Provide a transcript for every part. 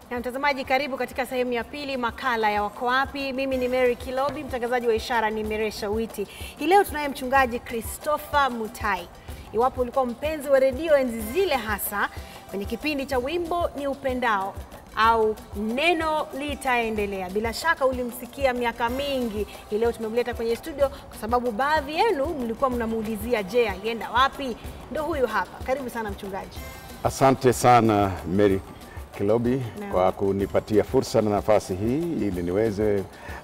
Na mtazamaji, karibu katika sehemu ya pili makala ya Wako Wapi. Mimi ni Mary Kilobi, mtangazaji wa ishara ni Meresha Witi. Hii leo tunaye mchungaji Christopher Mutai. Iwapo ulikuwa mpenzi wa redio enzi zile, hasa kwenye kipindi cha wimbo ni upendao au neno litaendelea, bila shaka ulimsikia miaka mingi. Hii leo tumemleta kwenye studio kwa sababu baadhi yenu mlikuwa mnamuulizia, je, alienda wapi? Ndo huyu hapa. Karibu sana mchungaji. Asante sana Mary Kilobi Naam. kwa kunipatia fursa na nafasi hii ili niweze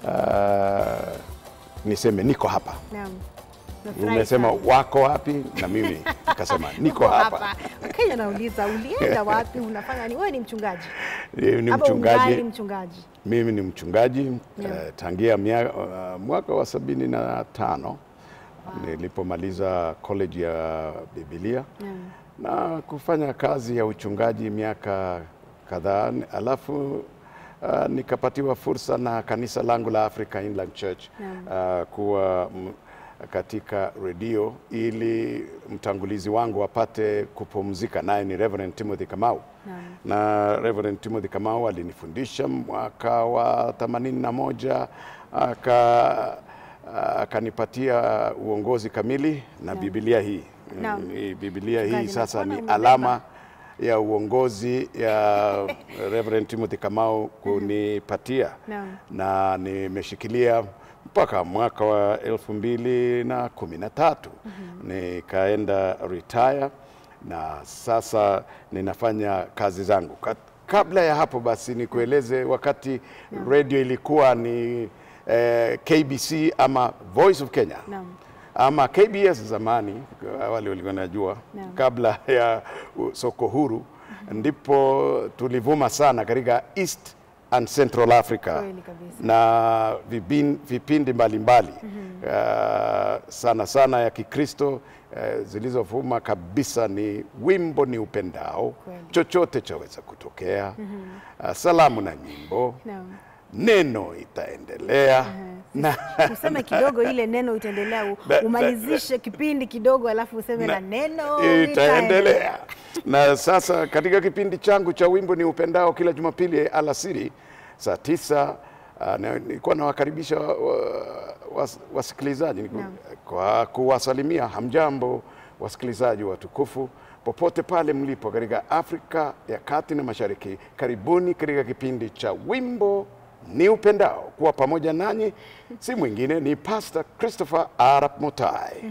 uh, niseme niko hapa. Naam. Nafurahi Umesema sana. wako wapi, na mimi nikasema niko Uko hapa. Wakenya nauliza ulienda wapi? Unafanya ni wewe ni mchungaji Mimi ni Ama ungali mchungaji, mchungaji? mimi ni mchungaji uh, tangia mia, uh, mwaka wa sabini na tano nilipomaliza college ya Biblia Naam. na kufanya kazi ya uchungaji miaka kadhaa, alafu uh, nikapatiwa fursa na kanisa langu la Africa Inland Church uh, kuwa m, katika redio ili mtangulizi wangu apate kupumzika, naye ni Reverend Timothy Kamau Naam. na Reverend Timothy Kamau alinifundisha mwaka wa 81 aka akanipatia uongozi kamili na Biblia hii Naam. Mm, hii Biblia hii Mchungaji, sasa nakuona ni umebeba. alama ya uongozi ya Reverend Timothy Kamau kunipatia Naam. na nimeshikilia mpaka mwaka wa elfu mbili na kumi na tatu nikaenda retire na sasa ninafanya kazi zangu. Kat- Kabla ya hapo basi nikueleze wakati radio ilikuwa ni eh, KBC ama Voice of Kenya Naam. ama KBS zamani, wale walikuwa najua Naam. kabla ya u- soko huru, ndipo tulivuma sana katika East and Central Africa Kweli kabisa. na vipin- vipindi mbalimbali uh, sana sana ya Kikristo uh, zilizovuma kabisa ni wimbo ni upendao, Kweli. chochote chaweza kutokea, uh, salamu na nyimbo, Naam. neno itaendelea na Useme kidogo ile neno itaendelea, u- Na- umalizishe kipindi kidogo, alafu useme na, na- neno itaendelea. Na sasa katika kipindi changu cha wimbo ni upendao kila Jumapili alasiri saa tisa uh, na- nilikuwa nawakaribisha wa, wa, was- wasikilizaji niku- Naam. kwa kuwasalimia hamjambo wasikilizaji watukufu popote pale mlipo katika Afrika ya Kati na Mashariki, karibuni katika kipindi cha wimbo ni upendao. Kuwa pamoja nanyi si mwingine ni Pastor Christopher Arap Mutai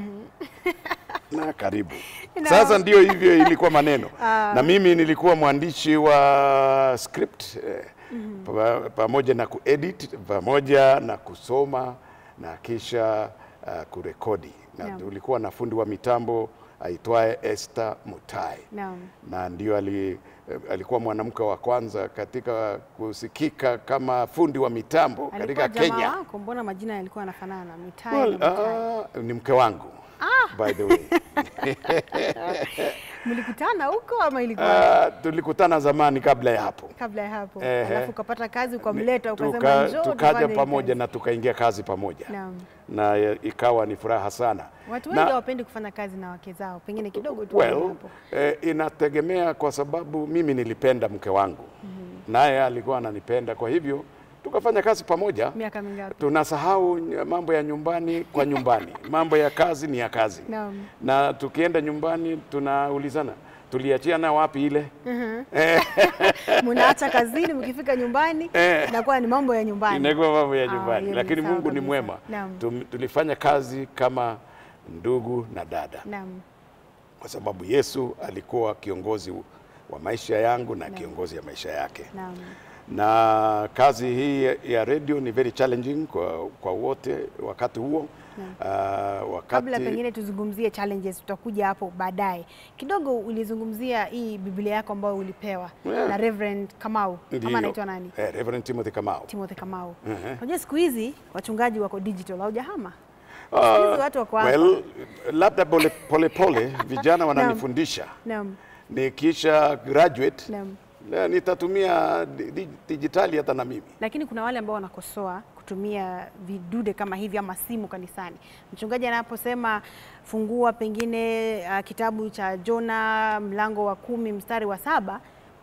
na karibu. No. Sasa ndio hivyo ilikuwa maneno na mimi nilikuwa mwandishi wa script eh, pa- pamoja na kuedit pamoja na kusoma na kisha uh, kurekodi na Naam. tulikuwa na fundi wa mitambo aitwaye Esther Mutai Naam. na ndio ali, eh, alikuwa mwanamke wa kwanza katika kusikika kama fundi wa mitambo Alikuwa katika jamaa Kenya. wako, mbona majina yalikuwa yanafanana? Mitai Well, na Mutai. ah, ni mke wangu by the way. Mlikutana huko ama ilikuwa Ah, tulikutana zamani kabla ya hapo kabla ya hapo? Ehe. Alafu ukapata kazi ukamleta, ukasema Tuka, njoo tukaja tufanye hii pamoja kazi." na tukaingia kazi pamoja Naam. na eh, ikawa ni furaha sana Watu Na- wengi hawapendi kufanya kazi na wake zao, pengine kidogo tu well, hapo. eh, inategemea kwa sababu mimi nilipenda mke wangu naye alikuwa ananipenda kwa hivyo tukafanya kazi pamoja Miaka mingapi? tunasahau ny- mambo ya nyumbani kwa nyumbani mambo ya kazi ni ya kazi Naam. na tukienda nyumbani tunaulizana tuliachiana wapi ile Mnaacha kazini, mkifika nyumbani Eh. inakuwa ni mambo ya nyumbani. inakuwa mambo ya Ah, nyumbani hiyo ni lakini sawa Mungu ni kabisa. mwema Naam. Tum, tulifanya kazi kama ndugu na dada Naam. kwa sababu Yesu alikuwa kiongozi wa maisha yangu na kiongozi ya maisha yake Naam. na kazi hii ya radio ni very challenging kwa, kwa wote wakati huo uh, wakati Kabla pengine tuzungumzie challenges, tutakuja hapo baadaye. Kidogo ulizungumzia hii Biblia yako ambayo ulipewa Yeah. na Reverend Kamau Ndiyo. ama anaitwa nani? Eh, Reverend Timothy Kamau. Timothy Kamau. Mhm. Unajua siku hizi wachungaji wako digital, haujahama? Ah, Siku hizi watu wako hapa. well, labda pole pole, pole vijana wananifundisha Naam. nikisha graduate Naam. na nitatumia di- di- dijitali hata na mimi. Lakini kuna wale ambao wanakosoa kutumia vidude kama hivi ama simu kanisani. Mchungaji anaposema fungua pengine uh, kitabu cha Jona mlango wa kumi mstari wa saba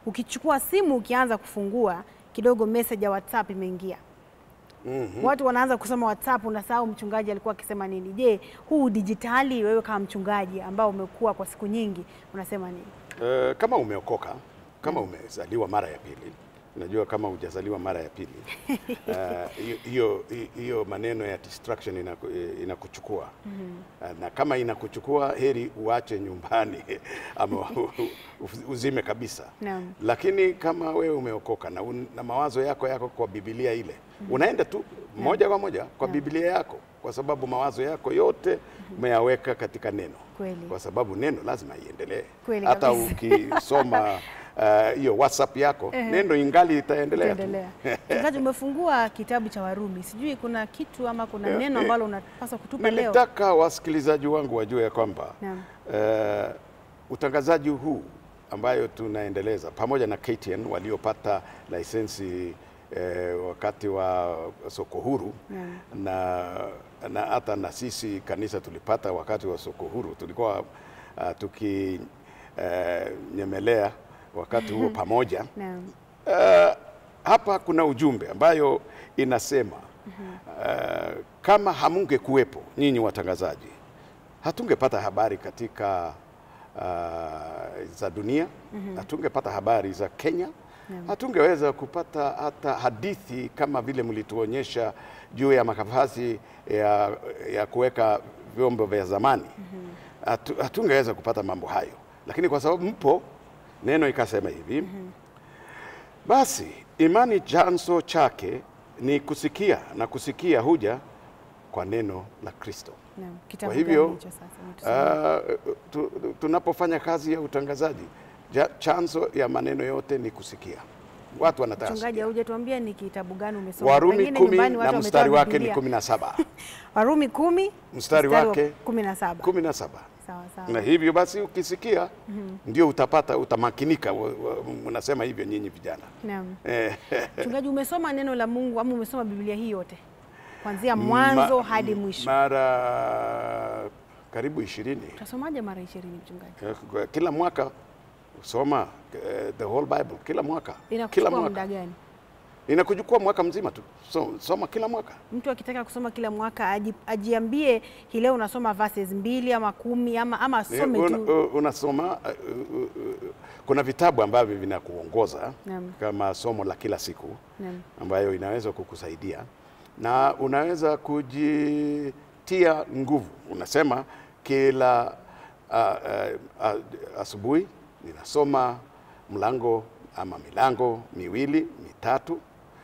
ukichukua simu ukianza kufungua kidogo message ya WhatsApp imeingia. Watu wanaanza kusoma WhatsApp, unasahau mchungaji alikuwa akisema nini. Je, huu dijitali, wewe kama mchungaji ambao umekuwa kwa siku nyingi, unasema nini? Eh, kama umeokoka, kama umezaliwa mara ya pili, unajua kama hujazaliwa mara ya pili eh, hiyo hiyo hiyo maneno ya distraction inaku, inakuchukua Eh, na kama inakuchukua heri uache nyumbani ama uzime kabisa. Naam. Lakini kama wewe umeokoka na, un, na mawazo yako yako kwa Biblia ile unaenda tu moja kwa moja kwa Biblia yako, kwa sababu mawazo yako yote umeyaweka katika neno Kweli. kwa sababu neno lazima iendelee. Kweli Hata kabisa. ukisoma uh, hiyo WhatsApp yako neno ingali itaendelea tu. Endelea. Mchungaji, umefungua kitabu cha Warumi, sijui kuna kitu ama kuna Eh, neno eh, ambalo unapaswa kutupa leo? Nilitaka wasikilizaji wangu wajue ya kwamba Naam. uh, utangazaji huu ambayo tunaendeleza pamoja na KTN waliopata lisensi eh, wakati wa soko huru Naam. na na hata na sisi kanisa tulipata wakati wa soko huru, tulikuwa uh, tukinyemelea wakati huo pamoja. Naam. Uh, hapa kuna ujumbe ambayo inasema uh, kama hamunge kuwepo nyinyi watangazaji, hatungepata habari katika uh, za dunia, hatungepata habari za Kenya, hatungeweza kupata hata hadithi kama vile mlituonyesha juu ya makavazi ya, ya kuweka vyombo vya zamani. Hatu, hatungeweza kupata mambo hayo, lakini kwa sababu mpo, neno ikasema hivi basi imani chanzo chake ni kusikia na kusikia huja kwa neno la Kristo. Naam. Kitabu Kwa hivyo gani hicho sasa? Umetusomea. uh, tu, tunapofanya kazi ya utangazaji ja, chanzo ya maneno yote ni kusikia. Watu wanataka Mchungaji, kusikia. haujatuambia ni kitabu gani umesoma? Warumi Pengine kumi nyumbani na watu mstari wametoa wake ni Biblia. kumi na saba Warumi kumi Mstari wa wake kumi na saba. kumi na saba Sawa sawa. na hivyo basi ukisikia ndio utapata utamakinika. wa- wa- Mnasema hivyo nyinyi vijana Naam. eh, Mchungaji, umesoma neno la Mungu ama umesoma Biblia hii yote kuanzia mwanzo ma- hadi mwisho? mara karibu ishirini Utasomaje mara ishirini mchungaji? Eh, kila mwaka soma eh, the whole Bible kila mwaka kila Inakuchukua mwaka muda gani? inakuchukua mwaka mzima tu so, soma kila mwaka Mtu akitaka kusoma kila mwaka aji, ajiambie hii leo unasoma verses mbili ama kumi ama, ama Eh, asome una- tu. uh, unasoma uh, uh, uh, kuna vitabu ambavyo vinakuongoza Naam. kama somo la kila siku Naam. ambayo inaweza kukusaidia na unaweza kujitia nguvu. Unasema kila uh, uh, uh, asubuhi ninasoma mlango ama milango miwili mitatu,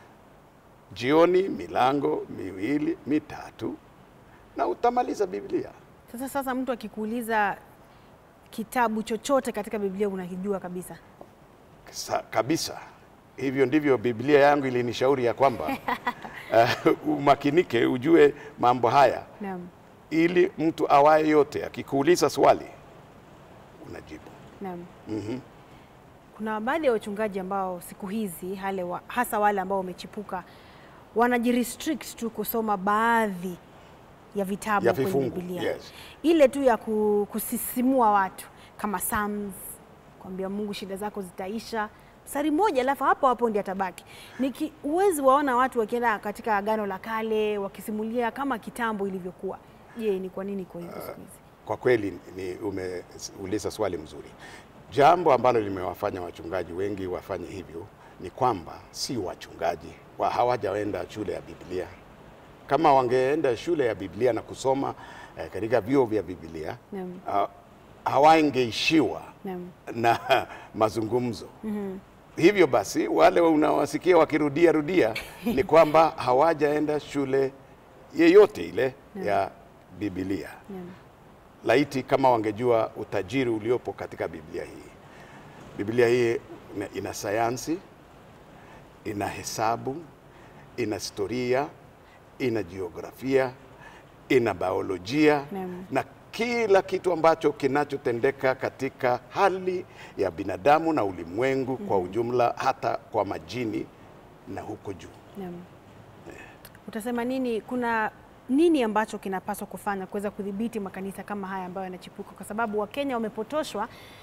jioni milango miwili mitatu, na utamaliza Biblia. Sasa sasa mtu akikuuliza kitabu chochote katika Biblia unakijua kabisa. Sa, kabisa hivyo ndivyo Biblia yangu ilinishauri ya kwamba uh, umakinike ujue mambo haya Naam. ili mtu awaye yote akikuuliza swali unajibu. Naam. Mhm. Kuna baadhi ya wachungaji ambao siku hizi hale wa, hasa wale ambao wamechipuka wanajirestrict tu kusoma baadhi ya vitabu Ya kwenye vifungu, Biblia yes. ile tu ya ku- kusisimua watu kama Psalms, kwambia Mungu shida zako zitaisha mstari mmoja, alafu hapo hapo ndiye atabaki. Niki uwezi waona watu wakienda katika Agano la Kale wakisimulia kama kitambo ilivyokuwa. Je, ni kwa nini iko hivyo siku hizi? Kwa kweli ni umeuliza swali mzuri. Jambo ambalo limewafanya wachungaji wengi wafanye hivyo ni kwamba si wachungaji wa hawajaenda shule ya Biblia. Kama wangeenda shule ya Biblia na kusoma eh, katika vyuo vya Biblia Naam. uh, hawangeishiwa Naam. na mazungumzo. Hivyo basi wale unawasikia wakirudia rudia ni kwamba hawajaenda shule yeyote ile ya Biblia. Naam. Laiti kama wangejua utajiri uliopo katika Biblia hii. Biblia hii ina, ina sayansi, ina hesabu, ina historia, ina jiografia, ina biolojia Naam. na kila kitu ambacho kinachotendeka katika hali ya binadamu na ulimwengu kwa ujumla, hata kwa majini na huko juu. Naam. Utasema nini? Kuna nini ambacho kinapaswa kufanya kuweza kudhibiti makanisa kama haya ambayo yanachipuka, kwa sababu Wakenya wamepotoshwa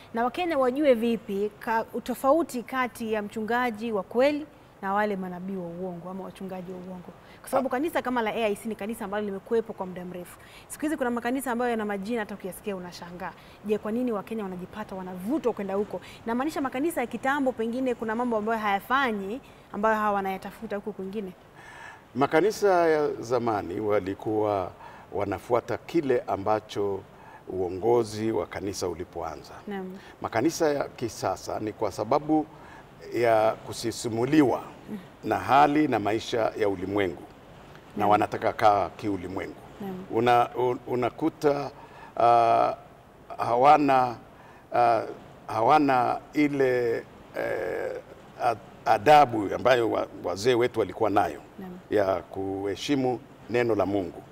Na Wakenya wajue vipi ka, utofauti kati ya mchungaji wa kweli na wale manabii wa uongo ama wachungaji wa uongo, kwa sababu kanisa kama la AIC ni kanisa ambalo limekuwepo kwa muda mrefu. Siku hizi kuna makanisa ambayo yana majina hata ukiyasikia unashangaa. Je, kwa nini Wakenya wanajipata wanavutwa kwenda huko? Namaanisha makanisa ya kitambo, pengine kuna mambo ambayo hayafanyi ambayo hawa wanayatafuta huko kwingine. Makanisa ya zamani walikuwa wanafuata kile ambacho uongozi wa kanisa ulipoanza. Naam. Makanisa ya kisasa ni kwa sababu ya kusisimuliwa na hali na maisha ya ulimwengu na wanataka kaa kiulimwengu. Naam. Una, un, unakuta uh, hawana uh, hawana ile eh, ad- adabu ambayo wa- wazee wetu walikuwa nayo Naam. ya kuheshimu neno la Mungu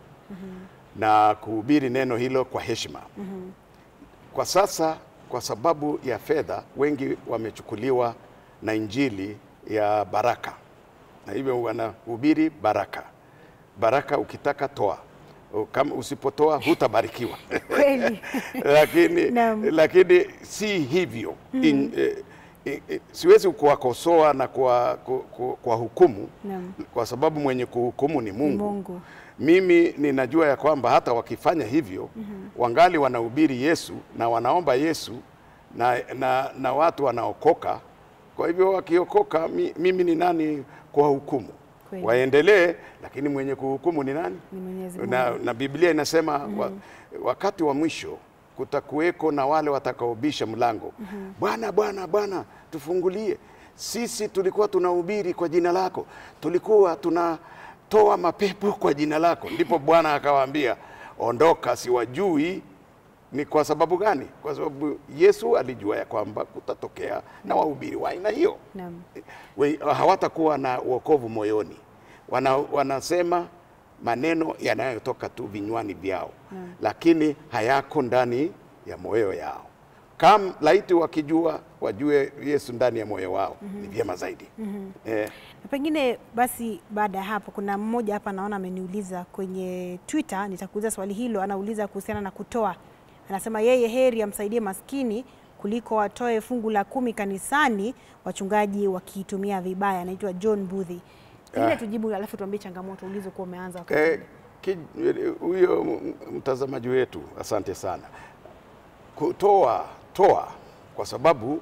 na kuhubiri neno hilo kwa heshima. Kwa sasa, kwa sababu ya fedha, wengi wamechukuliwa na injili ya baraka, na hivyo wanahubiri baraka. Baraka ukitaka toa, kama usipotoa hutabarikiwa. Kweli. lakini, Naam. lakini si hivyo In, eh, eh, eh, siwezi kuwakosoa na kwa, kwa, kwa, kwa hukumu Naam. kwa sababu mwenye kuhukumu ni Mungu. Mungu. Mimi ninajua ya kwamba hata wakifanya hivyo wangali wanahubiri Yesu na wanaomba Yesu na, na, na watu wanaokoka. Kwa hivyo wakiokoka, mi, mimi ni nani kwa hukumu? Kweli. Waendelee, lakini mwenye kuhukumu ni nani? Ni Mwenyezi Mungu. na, na Biblia inasema wa, wakati wa mwisho kutakuweko na wale watakaobisha mlango. Bwana, Bwana, Bwana, tufungulie. Sisi tulikuwa tunahubiri kwa jina lako, tulikuwa tunatoa mapepo kwa jina lako. Ndipo Bwana akawaambia, ondoka, siwajui. Ni kwa sababu gani? Kwa sababu Yesu alijua ya kwamba kutatokea na wahubiri wa aina hiyo Naam. We- hawatakuwa na wokovu moyoni. Wana, wanasema maneno yanayotoka tu vinywani vyao lakini hayako ndani ya moyo yao. Kam laiti wakijua wajue Yesu ndani ya moyo wao ni vyema zaidi. Eh, Na pengine basi, baada ya hapo, kuna mmoja hapa naona ameniuliza kwenye Twitter, nitakuuliza swali hilo. Anauliza kuhusiana na kutoa, anasema yeye heri amsaidie maskini kuliko watoe fungu la kumi kanisani, wachungaji wakiitumia vibaya. Anaitwa John Budhi. Pengine Ah. tujibu, alafu tuambie changamoto ulizokuwa umeanza wakati eh, ule. ki- huyo m- mtazamaji wetu, asante sana. Kutoa toa, kwa sababu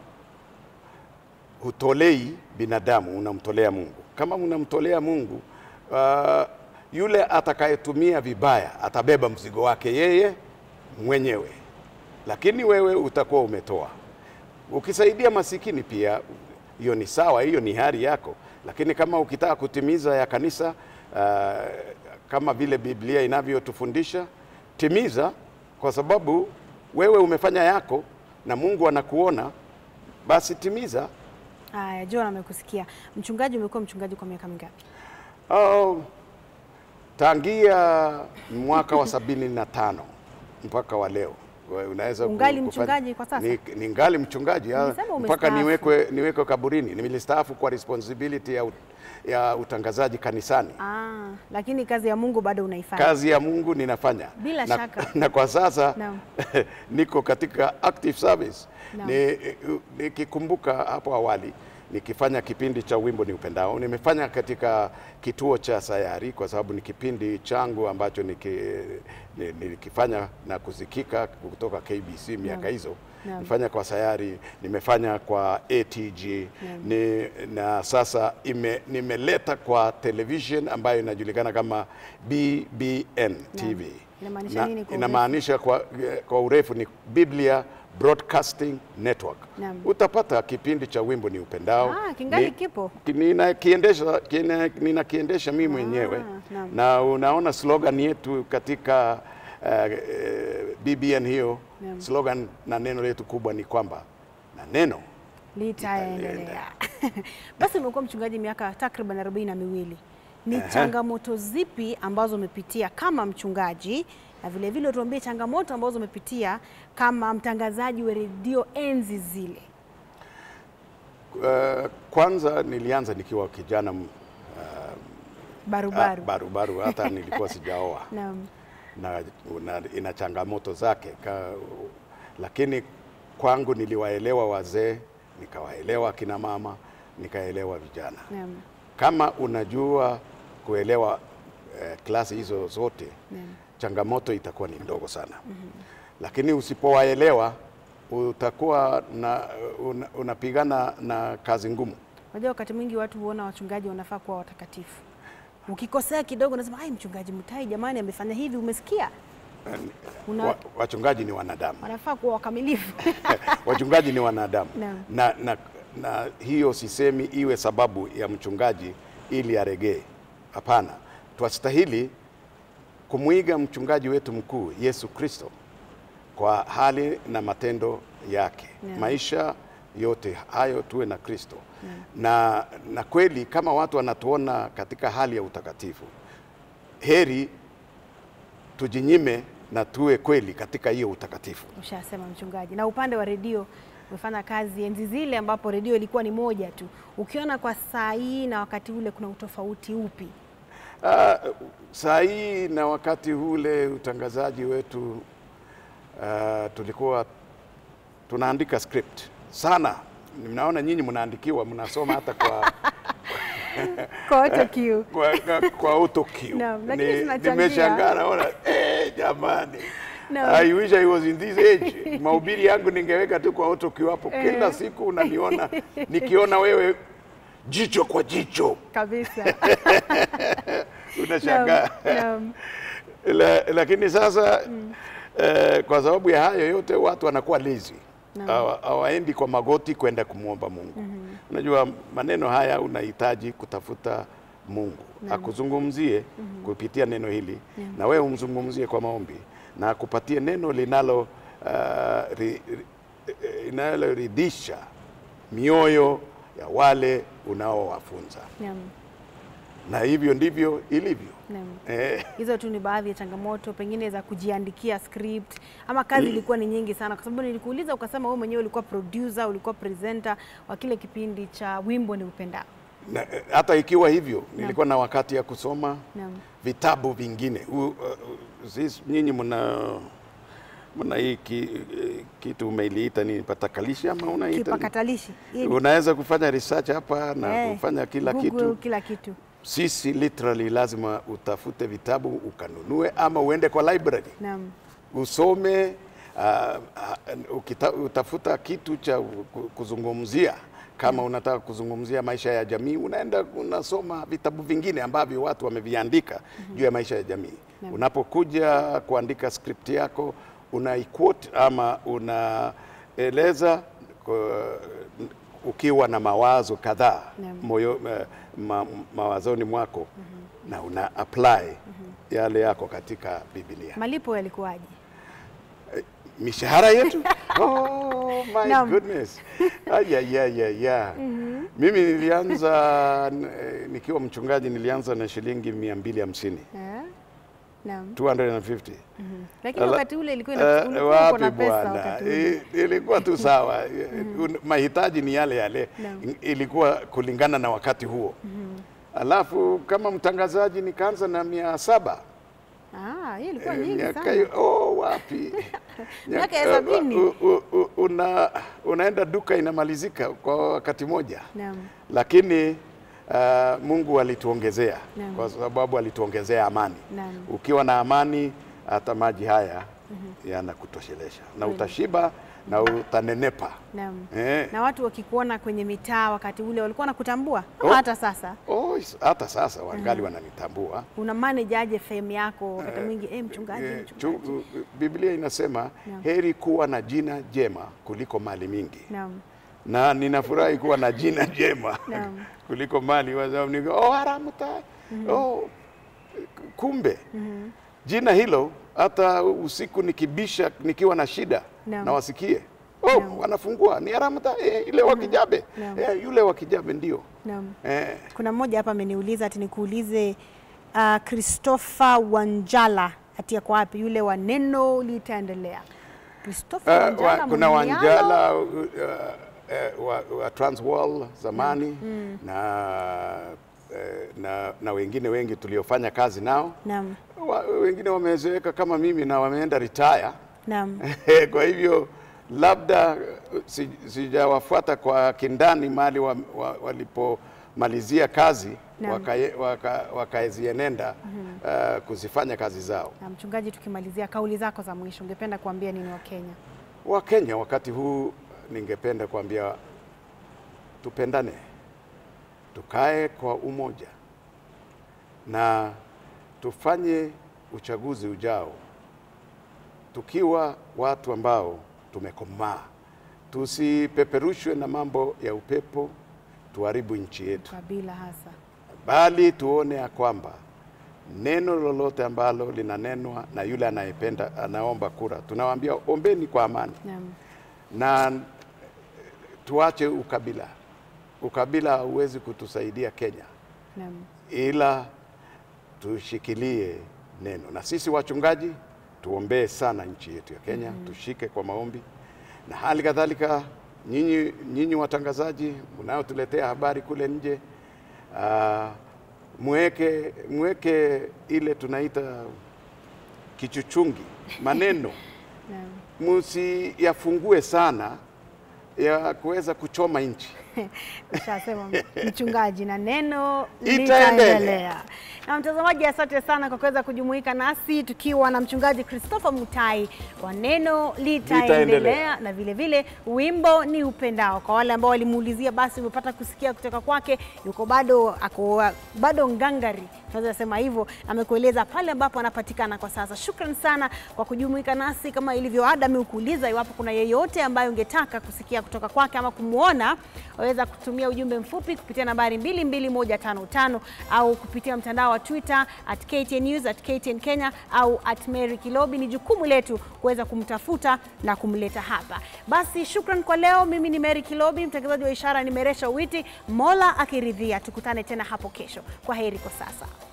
hutolei binadamu, unamtolea Mungu. Kama unamtolea Mungu, uh, yule atakayetumia vibaya atabeba mzigo wake yeye mwenyewe, lakini wewe utakuwa umetoa. Ukisaidia masikini pia, hiyo ni sawa, hiyo ni hali yako, lakini kama ukitaka kutimiza ya kanisa uh, kama vile Biblia inavyotufundisha, timiza, kwa sababu wewe umefanya yako na Mungu anakuona, basi timiza. Haya, John amekusikia. Mchungaji, umekuwa mchungaji kwa miaka mingapi? Oh, tangia mwaka wa sabini na tano mpaka wa leo Wewe unaweza ku- Ungali kufanya- mchungaji kwa sasa? Ni, ni ngali mchungaji ya, Umesema mpaka umestaafu. niwekwe, niwekwe kaburini. Nimestaafu kwa responsibility ya, ut- ya utangazaji kanisani. Ah, lakini kazi ya Mungu bado unaifanya. Kazi ya Mungu ninafanya Bila na, shaka. na kwa sasa Naam. niko katika active service. Naam. Ni- Nikikumbuka hapo awali nikifanya kipindi cha wimbo ni upendao, nimefanya katika kituo cha Sayari kwa sababu ni kipindi changu ambacho niki, ni- nilikifanya na kusikika kutoka KBC miaka hizo. Naam. Nifanya kwa Sayari, nimefanya kwa ATG ni, na sasa ime, nimeleta kwa television ambayo inajulikana kama BBN TV. Inamaanisha Na- nini kwa inamaanisha kwa, kwa urefu ni Biblia Broadcasting Network. Naam. Utapata kipindi cha wimbo ni upendao. Ah, kingali Ni- kipo? ki- ninakiendesha kina- ninakiendesha mimi mwenyewe naam. na unaona slogan yetu katika uh, uh, BBN hiyo Naam. slogan na neno letu kubwa ni kwamba na neno litaendelea. Basi umekuwa mchungaji miaka takriban arobaini na miwili. Ni changamoto zipi ambazo umepitia kama mchungaji, na vile vile tuambie changamoto ambazo umepitia kama mtangazaji wa redio enzi zile? uh, kwanza nilianza nikiwa kijana m- Barubaru. ah, barubaru hata nilikuwa sijaoa Naam. na, na ina changamoto zake ka, lakini kwangu niliwaelewa wazee, nikawaelewa kina mama, nikaelewa vijana. Naam. Kama unajua kuelewa eh, klasi hizo zote Naam. changamoto itakuwa ni ndogo sana lakini usipowaelewa utakuwa na, una, unapigana na kazi ngumu. Unajua wakati mwingi watu huona wachungaji wanafaa kuwa watakatifu. Ukikosea kidogo unasema ai, mchungaji Mutai jamani amefanya hivi, umesikia? Una, Wa, wachungaji ni wanadamu wanafaa kuwa wakamilifu. wachungaji ni wanadamu Naam. na, na, na hiyo sisemi iwe sababu ya mchungaji ili aregee. Hapana, twastahili kumwiga mchungaji wetu mkuu Yesu Kristo kwa hali na matendo yake Naam. maisha yote hayo tuwe na Kristo na, na kweli kama watu wanatuona katika hali ya utakatifu, heri tujinyime na tuwe kweli katika hiyo utakatifu. Ushasema mchungaji. Na upande wa redio umefanya kazi enzi zile ambapo redio ilikuwa ni moja tu. Ukiona kwa saa hii na wakati ule kuna utofauti upi? Uh, saa hii na wakati ule utangazaji wetu uh, tulikuwa tunaandika script sana. Mnaona nyinyi mnaandikiwa, mnasoma hata kwa Kwa auto cue. kwa, kwa, kwa auto cue. Naam, lakini Ni- tunachangia. Nimeshangaa naona eh, jamani Naam. I wish I was in this age. Mahubiri yangu ningeweka tu kwa auto cue hapo, kila Eh. siku unaniona nikiona wewe jicho kwa jicho, Kabisa. unashangaa Naam, naam. La, lakini sasa eh, kwa sababu ya hayo yote watu wanakuwa lazy Naam. Hawa- hawaendi kwa magoti kwenda kumwomba Mungu. Unajua maneno haya unahitaji kutafuta Mungu akuzungumzie kupitia neno hili na wewe umzungumzie kwa maombi na akupatie neno linalo uh, ri, ri, linaloridhisha mioyo ya wale unaowafunza, Naam. na hivyo ndivyo ilivyo. Naam. Eh, Hizo tu ni baadhi ya changamoto pengine za kujiandikia script ama kazi ilikuwa ni nyingi sana, kwa sababu nilikuuliza ukasema wewe mwenyewe ulikuwa producer, ulikuwa presenter wa kile kipindi cha wimbo ni upendao. na, eh, hata ikiwa hivyo nilikuwa na wakati ya kusoma Naam. vitabu vingine. U- uh, uh, sisi nyinyi mna mna hii ki, eh, kitu umeiliita ni patakalishi ama unaita Kipakatalishi. Hii ni- unaweza kufanya research hapa na eh, kufanya kila Google, kitu. kila kitu. Sisi literally lazima utafute vitabu ukanunue, ama uende kwa library Naam. usome uh, uh, ukita, utafuta kitu cha ku- kuzungumzia kama unataka kuzungumzia maisha ya jamii, unaenda unasoma vitabu vingine ambavyo watu wameviandika juu ya maisha ya jamii. Naam. Unapokuja kuandika script yako unaiquote ama unaeleza kwa- ukiwa na mawazo kadhaa Naam. moyo eh, ma, mawazoni mwako na una apply yale yako katika Biblia Malipo yalikuwaje? mishahara yetu oh my Naam. goodness ayayayaya mimi nilianza eh, nikiwa mchungaji nilianza na shilingi mia mbili hamsini Eh? Naam. 250 Lakini Ala- wakati ule ilikuwa Eh, ina- ulikuwa uko na wapi pesa bwana wakati ule. I- ilikuwa tu sawa Un- mahitaji ni yale yale Naam. I- ilikuwa kulingana na wakati huo alafu kama mtangazaji nikaanza na mia saba Ah, hiyo ilikuwa Eh, nyingi miaka sana. hiyo- oh, wapi Miaka ya Eh, sabini. u- u- u- una, unaenda duka inamalizika kwa wakati moja, Naam. lakini uh, Mungu alituongezea Naam. kwa sababu alituongezea amani. Naam. Ukiwa na amani, hata maji haya yanakutoshelesha na utashiba na utanenepa. Naam. Eh. Na watu wakikuona kwenye mitaa wakati ule walikuwa wanakutambua Oh. ama hata sasa Oh, is- hata sasa wangali wananitambua. una manage aje fame yako wakati mwingi eh, mchungaji, Eh, mchungaji. chu- Biblia inasema Naam. heri kuwa na jina jema kuliko mali mingi. Naam. na ninafurahi kuwa na jina jema Naam. kuliko mali kwa sababu niko oh, haramu tai oh, kumbe jina hilo hata usiku nikibisha nikiwa na shida Naam. na wasikie oh, wanafungua ni haramu tai eh, ile wa Kijabe Naam. eh, yule wa Kijabe ndio Naam. eh, Kuna mmoja hapa ameniuliza ati nikuulize uh, Christopher Wanjala ati ako wapi yule wa neno litaendelea. Christopher Uh, Wanjala wa, kuna Mumialo? Wanjala uh, uh, wa, wa Transworld zamani na, uh, na na wengine wengi tuliofanya kazi nao Naam. wa, wengine wamezeeka kama mimi na wameenda retire. Naam. Kwa hivyo labda uh, si- sijawafuata kwa kindani mahali wa, wa, walipomalizia kazi Naam. wakaye- waka- wakazienenda uh, kuzifanya kazi zao. Na mchungaji, tukimalizia kauli zako za mwisho, ungependa kuambia nini Wakenya? Wakenya wakati huu, ningependa kuambia tupendane, tukae kwa umoja na tufanye uchaguzi ujao tukiwa watu ambao tumekomaa, tusipeperushwe na mambo ya upepo tuharibu nchi yetu, Kabila hasa bali tuone ya kwamba neno lolote ambalo linanenwa na yule anayependa anaomba kura, tunawaambia ombeni kwa amani Naam. na tuache ukabila. Ukabila hauwezi kutusaidia Kenya, Naam. ila tushikilie neno, na sisi wachungaji tuombee sana nchi yetu ya Kenya, tushike kwa maombi, na hali kadhalika nyinyi, nyinyi watangazaji mnaotuletea habari kule nje uh, mweke, mweke ile tunaita kichuchungi maneno Naam. msiyafungue sana ya kuweza kuchoma nchi. Ushasema mchungaji, na neno Itaendelea. litaendelea. Na mtazamaji, asante sana kwa kuweza kujumuika nasi tukiwa na mchungaji Christopher Mutai wa neno litaendelea, Litaendelea. na vile vile wimbo ni upendao. Kwa wale ambao walimuulizia, basi umepata kusikia kutoka kwake, yuko bado ako bado ngangari, tunaweza sema hivyo, amekueleza pale ambapo anapatikana kwa sasa. Shukran sana kwa kujumuika nasi. Kama ilivyo ada, amekuuliza iwapo kuna yeyote ambaye ungetaka kusikia kutoka kwake ama kumwona, waweza kutumia ujumbe mfupi kupitia nambari 22155 au kupitia mtandao wa Twitter at KTN News, at KTN Kenya au at Mary Kilobi. Ni jukumu letu kuweza kumtafuta na kumleta hapa. Basi shukran kwa leo. Mimi ni Mary Kilobi, mtangazaji wa ishara ni Meresha Witi. Mola akiridhia, tukutane tena hapo kesho. Kwa heri kwa sasa.